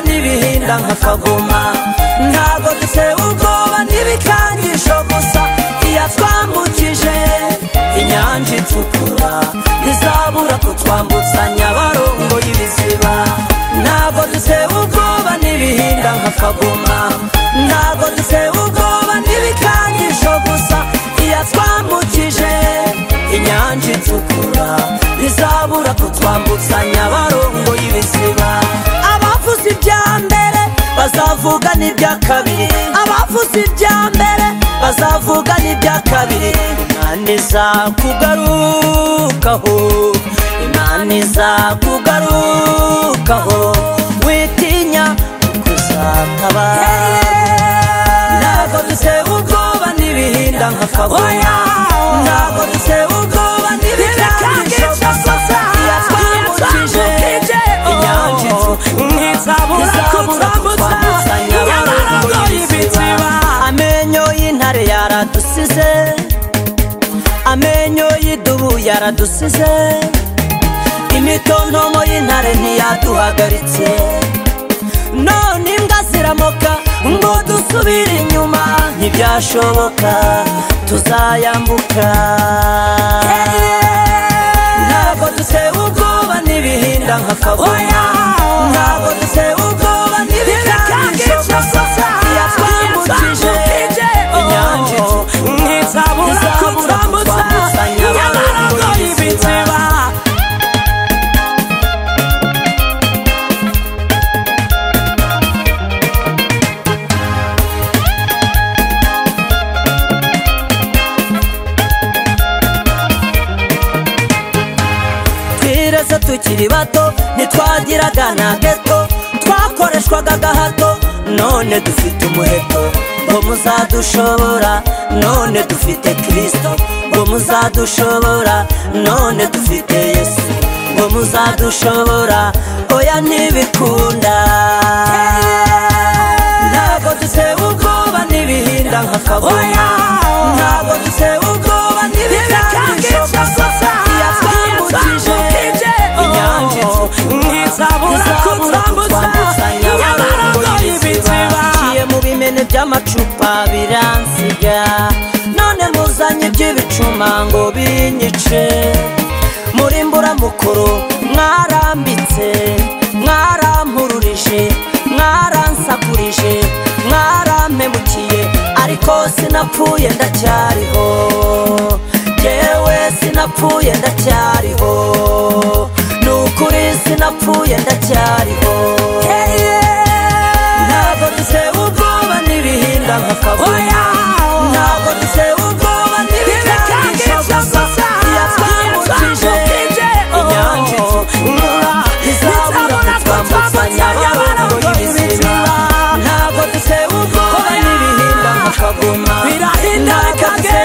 gutera nk'akagoma ntabwo dutewe ubwoba n'ibikangisho gusa iyo twambukije inyanja itukura ntizabura kutwambutsa nyabarongo y'ibiziba ntabwo dutewe ubwoba n'ibihinda nk'akagoma ntabwo dutewe ubwoba n'ibikangisho gusa iyo twambukije inyanja itukura ntizabura kutwambutsa nyabarongo y'ibiziba abavuze ibya mbere bazavuga n'ibya kabiri abavuze ibya mbere bazavuga n'ibya kabiri imana iza kugarukaho imana iza kugarukaho witinya kuzatabara ntabwo dutewe ubwoba n'ibihinda nka kabuya ntabwo dutewe ubwoba n'ibikangisho gusa iyo twambukije inyanja ntizabura kutwambutsa nyabarongo y'ibiziba amenyo y'intare yaradusize amenyo y'idubu yaradusize imitontomo y'intare ntiyaduhagaritse none imbwa ziramoka ngo dusubire inyuma ntibyashoboka tuzayambuka ntabwo dutewe ubwoba n'ibihinda nka kabuya ntabwo dutewe ubwoba n'ibikangisho gusa iyo twambukije inyanja ntizabura kutwambutsa nyabarongo y'ibiziba twireze tukiri bato ntitwagiraga na geto twakoreshwaga agahato none dufite umuheto ngo muzadushobora none dufite kirisito ngo muzadushobora none dufite yesu ngo muzadushobora oya ntibikunda ntabwo dutewe ubwoba n'ibihinda nka kabuya ntabwo dutewe ubwoba n'ibikangisho gusa iyo twambukije inyanja ntizabura kutwambutsa nyabarongo y'ibiziba naciye mu bimene by'amacupa biransiga none muzanye iby'ibicuma ngo binyice muri mburamukoro mwarambitse mwarampururije mwaransakuje mwarampemukiye ariko sinapfuye ndacyariho yewe sinapfuye ndacyariho ni ukuri sinapfuye ndacyariho ntabwo dutewe ubwoba n'ibihinda nka kabuya ntabwo dutewe ubwoba n'ibikangisho gusa iyo twambukije inyanja itukura izabura twambutsa nyabarongo y'ibizima ntabwo dutewe ubwoba n'ibihinda nka kagoma Birahinda ntabwo bikagenda.